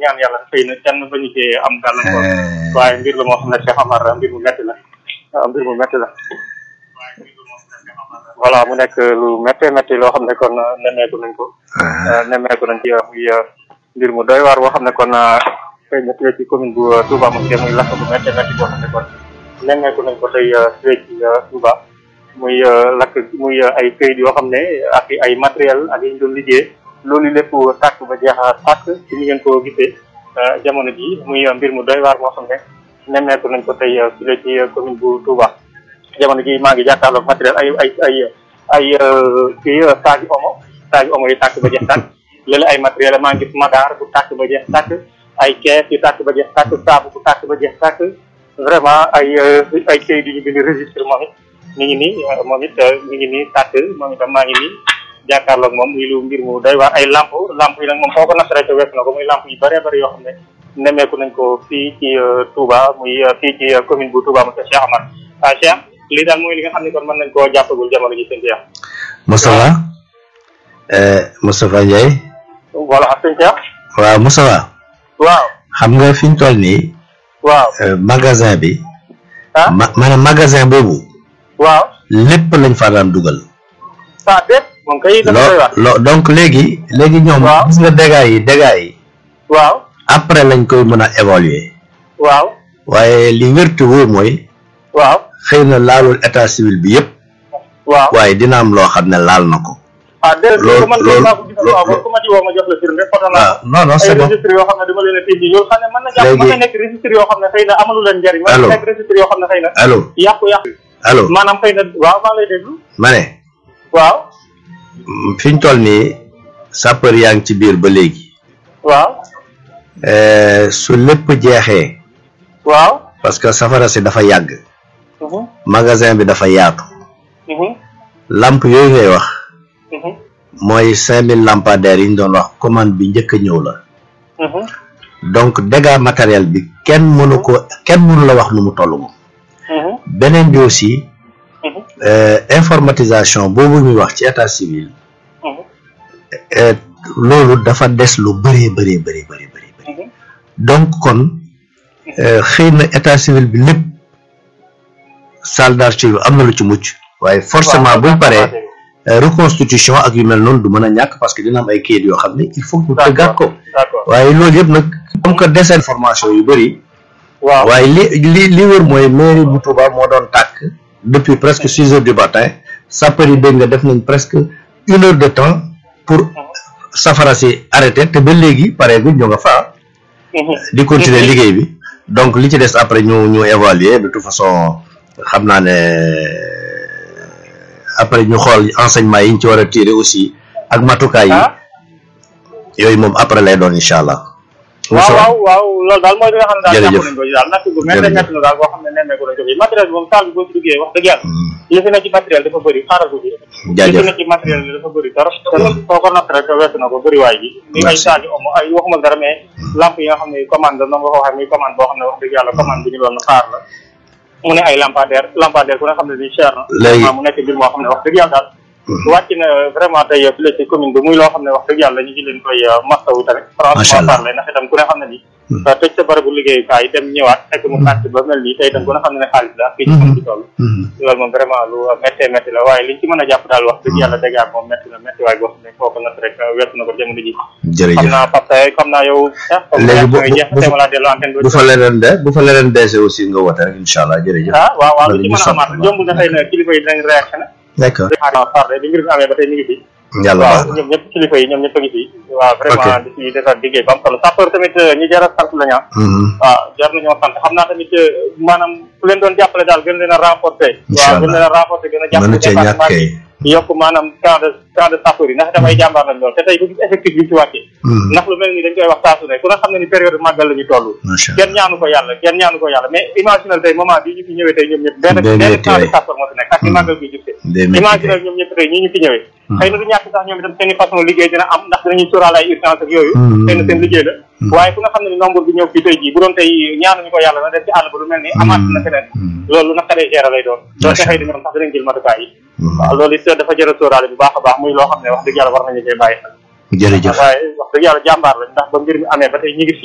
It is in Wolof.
ñaan yàlla xëy na kenn bañu cee am gàllankoor waaye mbir la moo xam ne Cheikh Amar mbir mu metti la waaw mbir mu metti la voilà mu nekk lu méttee métti loo xam ne kon nemmeeku nañ ko nemmeeku nañ ci muy mbir mu doy waar boo xam ne kon xëy na fii ci commune bu Touba Mosquée muy lakk bu méttee métti boo xam ne kon nemmeeku nañ ko tey fii ci Touba muy lakk muy ay këyit yoo xam ne ak ay matériel ak yi ñu doon liggéey loolu lépp tàkk ba jeex a tàkk ci ni ngeen ko gisee jamono ji muy mbir mu doy waar boo xam ne nemmeeku nañ ko tey fii ci commune bu Touba jamono ji maa ngi jàkkaarloog matériel ay ay ay ay kii saagi omo saagi omo yi tàkk ba jeex tàkk léeg ay matériel maa ngi gis madaar bu tàkk ba jeex tàkk ay kees yu tàkk ba jeex tàkk saabu bu tàkk ba jeex tàkk vraiment ay ay kayit yu ñu bind registre moom it mi ngi nii moom it mi ngi nii tàkk moom itam maa ngi nii jàkkaarloog moom muy lu mbir mu doy waar ay lamp lamp yi nag moom foo ko nas rek wees na ko muy lamp yu bëree bëri yoo xam ne nemmeeku nañ ko fii ci Touba muy fii ci commune bu Touba monsieur Cheikh Amar ah Cheikh lii daal mooy li nga xam ne kon mën nañ koo jàppagul jamono ji sëñ Cheikh Moustapha Moustapha Ndiaye voilà sëñ Cheikh waaw Moustapha waaw xam nga fi ñu toll nii waaw magasin bi ah ma maanaam magasin boobu waaw lépp lañ fa daan dugal ah déet moom kay dafa doy waar loo donc léegi léegi ñoom Waaw. gis nga dégâts yi dégâts yi waaw après lañ koy mën a évaluer waaw waaye li wértu wóor mooy waaw xëy na laalul état civil bi yëpp waaw waaye dina am loo xam ne laal na ko ah déedéet loolu- ko man kay loolu- maa ko gisal waaw ba ku ma ci woo ma jox la firnde photo naa waaw non non ay c'est bon registre yoo xam ne dama leen a tijji loolu xam ne mën na jàpp Léegi- mën na nekk registre yoo xam ne xëy na amalu leen njariñ mën Allô. na nekk registre yoo xam ne xëy na allo yàqu yàqu allo maanaam xëy na waaw maa ngi lay déglu ma ne waaw fi ñu toll nii sapeur yaa ngi ci biir ba léegi waaw Euh, su lépp jeexee waaw parce que safara si dafa yàgg mhm magasin bi dafa yaatu mhm lampe yooyu ngay wax mhm mooy cinq mille lampadaires yi ñu doon wax commande bi njëkk a ñëw la mhm donc dégâts matériel bi kenn mënu ko kenn mënu la wax nu mu toll moom mhm beneen bi aussi mhm euh, informatisation boobu ñuy wax ci état civil mhm euh, loolu dafa des lu bëree bëree bëri bëri bëri bëri mhm donc kon euh, xëy na état civil bi lépp salle d'archive am na lu ci mucc waaye forcément buñ paree euh, reconstitution ak yu mel noonu du mën a ñàkk parce que dina am ay kayit yoo xam ne il faut que ñu tëggaat ko d'accord waaye loolu yëpp nag comme que des information yu bëri waaw waaye li li li wër mooy mairie bu Touba moo doon tàkk depuis presque six heures du matin sapeur yi dégg nga def nañ presque une heure de temps pour safara si arrêté te ba léegi pareegul ñu nga fa mhm di continuer liggéey bi donc li ci des après ñu ñu évaluer de toute façon xam naa ne après ñu xool enseignement yi ñu ci war a tirer aussi ak matukaay yi ah yooyu moom après lay doon incha allah. waaw waaw waaw loolu daal mooy li nga xam ne daal Jërëjëf. jàpp nañ ko ci daal natt gu métti Jërëjëf. métti na daal boo xam ne nemmeeku nañ ko fi matériel bi moom salle bi boo ci duggee wax dëgg yàlla Hmm, li fi ne ci matériel dafa bëri xaaral ko fi li fi jaajëf ne ci matériel bi dafa bëri trop trop soo ko natt rek weesu na ko bëriwaay bi ni ay Merci. saagi omo ay waxuma dara mais lampe yi nga xam ne commande la noonu nga ko waxee muy commande boo xam ne wax dëgg yàlla commande bu ñu doon xaar la mu ne ay lampadaire lampadaire ku ne xam ne di cher na Léegi- vraiment mu nekk mbir moo xam ne wax dëgg yàlla daal wàcc na vraiment tey fii la ci commune bi muy loo xam ne wax dëgg yàlla ñu ngi leen koy mastawu tamit Macha franchement Allah. parler ndax itam ku ne xam ne ni tëj sa barabu liggéeyukaay dem ñëwaat fekk mu tàkk ba mel nii tey itam ku ne xam ne ne xaalis la fii ci commune bi toll Hmm. loolu moom vraiment lu méttee métti la waaye liñ ci mën a jàpp daal wax dëgg yàlla dégg moom métti na métti waaye boo xam ne foofu nag rek weesu na ko jamono ji xam jërëjëf naa parce que xam naa yow sax comme Léegi bu- réaction yi jeex bu- na tey ma laa dellu antenne bu fa leneen de bu fa leneen beese aussi nga woote rek incha allah jërëjëf. ah waaw waaw lu Loolu ci ñu mën a sant amaat bu jomb na xëy na kilifa yi dinañ réactionné d'accord xaaral parle bi mbir mi amee ba tey ñu ngi fi yàlla waaw baax na ñoom ñëpp kilifa yi ñoom ñëpp a ngi fi waaw vraiment di ci defar liggéey ba am solo sapeur tamit ñi jar a sant la ñu Mhm. waaw jar nañoo sant xam naa tamit maanaam ku leen doon jàppale daal gën leen a renforcer Incha waaw gën leen a renforcer gën a jàppale mënu cee ñàkk département kay. bi yokk maanaam camp de camp de sapeur yi ndax damay jàmbaar lañ lool te tey ku gis effectif bi ci wàccee Mhm. ndax lu mel ni dañ koy wax saa su ne ku ne xam ne ni période màggal la ñu toll macha allah kenn ñaanu ko yàlla kenn ñaanu ko yàlla mais imaginal tey moment bii ñu fi ñëwee tey ñoom ñëpp benn Day benn métti camp de waay. sapeur moo fi nekk ak ni màggal bi jubte day métti imaginal kay. ñoom ñëpp tey ñii ñu fi ñëwee xëy na du ñàkk sax ñoom itam seen i façon liggéey dina am ndax dinañuy sóoraale ay urgence ak yooyu Mhm. xëy na seen liggéey la waaye ku nga xam ne ni nombre bi ñëw fii tey jii bu doon tey ñaanuñu ko yàlla na def ci àll ba lu mel ni amaat na feneen Mhm. loolu naqaree gérer lay doon doonte Macha xëy na ñoom sax dinañ jël matukaay yi Mhm. waaw loolu it dafa jër a sóoraale bu baax a baax muy loo xam ne wax dëgg yàlla war nañu cee bàyyi xel jërëjëf waaye wax dëgg yàlla jàmbaar lañ ndax ba mbir mi amee ba tey ñu ngi fi